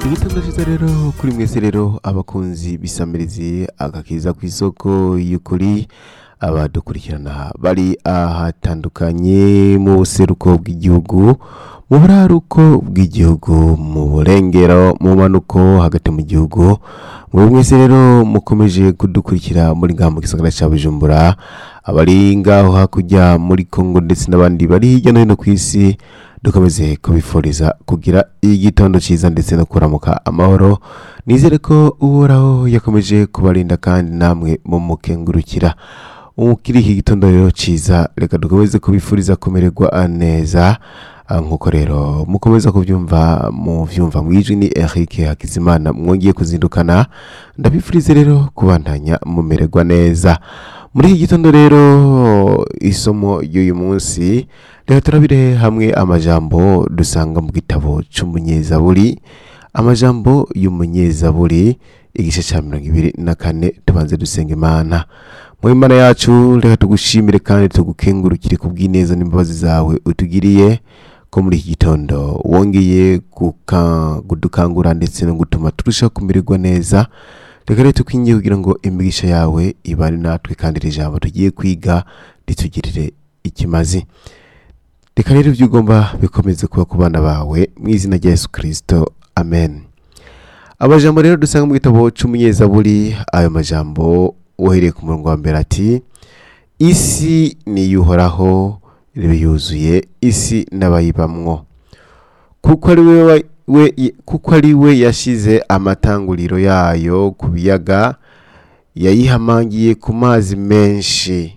igitondo cyiza rero kuri mwese rero abakunzi bisamirizi agakiza ku isoko y'ukuri abadukurikirana bari ahatandukanye mu buseruko bw'igihugu mu buraruko bw'igihugu mu burengero mu manuko hagati mu gihugu muri mwese rero mukomeje kudukurikira muri ngaha mu gisagara cya bujumbura abari ngaho hakurya muri kongo ndetse n'abandi bari hirya no hino ku isi dukomeze kubifuriza kugira igitondo cyiza ndetse no kuramuka amahoro nizere ko uhoraho yakomeje kubarinda kandi namwe mumukengurukira ukiri iki gitondo rero cyiza reka dukomeze kubifuriza kumererwa neza Ah, nk'uko rero mukomeza kubyumva mu byumva mu ijwi ni Eric Hakizimana mwongeye kuzindukana ndabifurize rero kubandanya mumererwa neza muri iki gitondo rero isomo ry'uyu munsi reka turabire hamwe amajambo dusanga mu gitabo cy'umunyezaburi amajambo y'umunyezaburi igice cya mirongo ibiri na kane tubanze dusenga imana mu imana yacu reka tugushimire kandi tugukengurukire ku bw'ineza n'imbabazi zawe utugiriye ko muri iki gitondo wongeye guka- kudukangura ndetse no gutuma turushaho kumererwa neza reka rero tukwingiye kugira ngo imigisha yawe ibane natwe kandi iri jambo tugiye kwiga ritugirire ikimazi reka rero ibyo ugomba bikomeze kuba ku bana bawe mu izina rya yesu kirisito amen amajambo rero dusanga mu gitabo cy'umunyezaburi ayo majambo uhereye ku murongo wa mbere ati isi niyuhoraho ibe yuzuye isi n'abayibamwo kuko ari we wa- we- kuko ari we yashize amatanguriro yayo ku biyaga yayihamangiye ku mazi menshi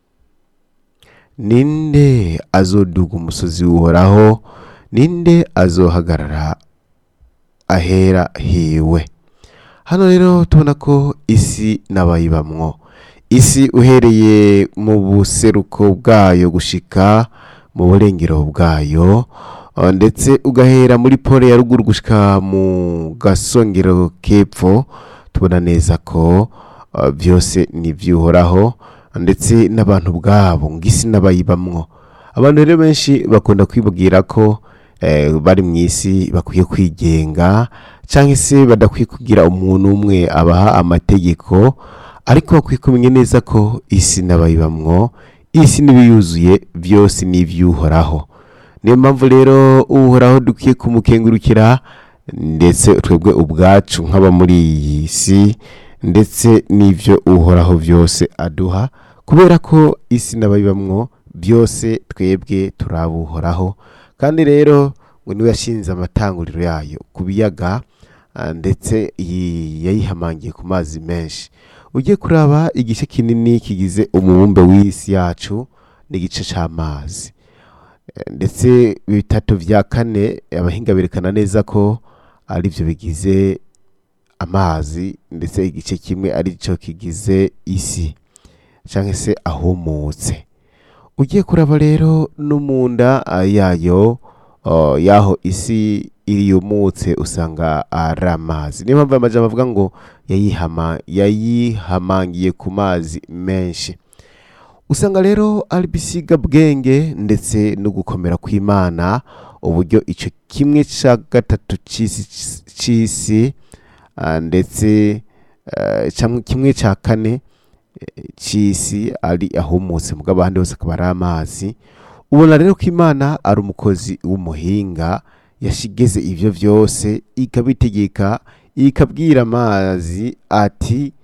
ninde azoduga umusozi w'uhoraho ninde azohagarara ahera hiwe hano rero tubona ko isi n'abayibamwo isi uhereye mu buseruko bwayo gushika mu burengero bwayo uh, ndetse ugahera muri pole ya ruguru gushika mu gasongero k'epfo tubona neza ko uh, byose ni iby'uhoraho ndetse n'abantu bwabo ngo isi n'abayibamwo abantu rero benshi bakunda kwibwira ko eh, bari mu isi bakwiye kwigenga cyangwa se badakwiye kugira umuntu umwe abaha amategeko ariko bakwiye kumenya neza ko isi n'abayibamwo isi n'ibiyuzuye byose ni iby'uhoraho niyo mpamvu rero uhoraho dukwiye kumukengurukira ndetse twebwe ubwacu nk'aba muri iyi si ndetse n'ibyo uhoraho byose aduha kubera ko isi n'abayibamwo byose twebwe turabuhoraho kandi rero ngo niwe yashinze amatanguriro yayo ku biyaga ah, ndetse yi- yayihamangiye ku mazi menshi ugiye kuraba igice kinini kigize umubumbe w'isi yacu n'igice cy'amazi Eh, ndetse bitatu bya kane abahinga berekana neza ko ari byo bigize amazi ndetse igice kimwe ari cyo kigize isi cyangwa se ahumutse ugiye kuraba rero no mu nda ah, yayo oh, y'aho isi iri yumutse usanga ari amazi niyo mpamvu aya majambo avuga ngo yayihama yayihamangiye ku mazi menshi usanga rero ari bisiga bwenge ndetse no gukomera kw'imana uburyo icyo kimwe cya gatatu cy'isi cy'isi ah, ndetse eh, cyangwa kimwe cya kane eh, cy'isi ari ahumutse mugabo ahandi hose akaba ari amazi ubona rero ko imana ari umukozi w'umuhinga yashigeze ibyo byose ikabitegeka ikabwira amazi ati